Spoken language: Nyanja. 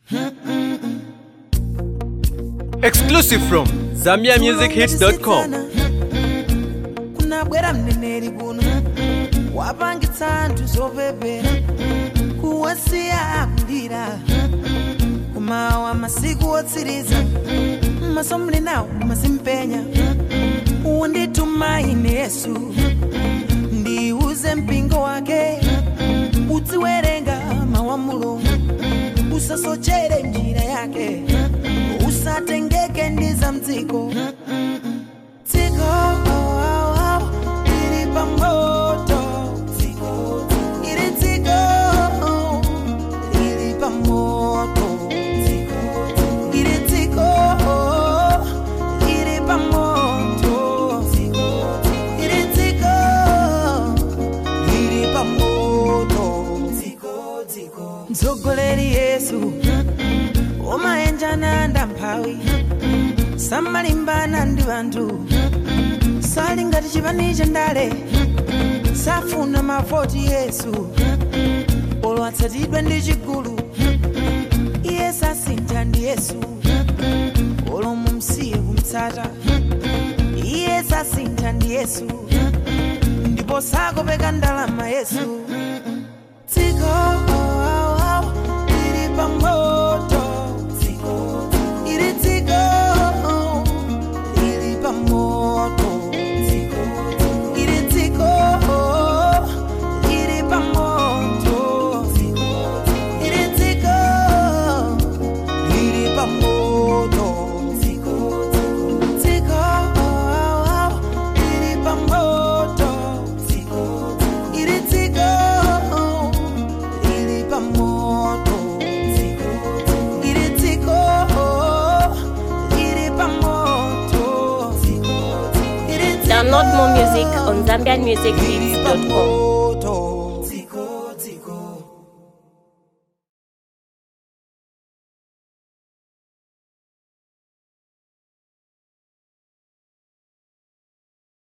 Exclusive from ZambiaMusicHits.com. kunabwera mneneri kuno wapangitsa anthu zopepera kuwasiya akulira kumawa masiku otsiriza maso muli nawo mazimpenya unditumaine yesu ndiuze mpingo wake uziwerenga mawu a mulungu usasochere njira yake usatengeke ndi za mdziko dziko ili pamoto ili dziko ili pamoto ili dziko ili pamoto ili dziko ili pamoto mtsogoleri yesu umayenjana ndamphawi samalimbana ndi anthu sali ngati chipani cha ndale safuna mavoti yesu olo atsatidwe ndi chigulu iye sasintha ndi yesu olo mumsiye kumtsata iye sasintha ndi yesu ndipo sakopeka ndalama yesu dziko ili pamoto ili dziko ili pamoto ili dziko ili pamoto ili dziko ili pamoto dziko ili pamoto ili dziko ili pamoto ili dziko ili pamoto ili Download more music on ZambianMusicHits.com.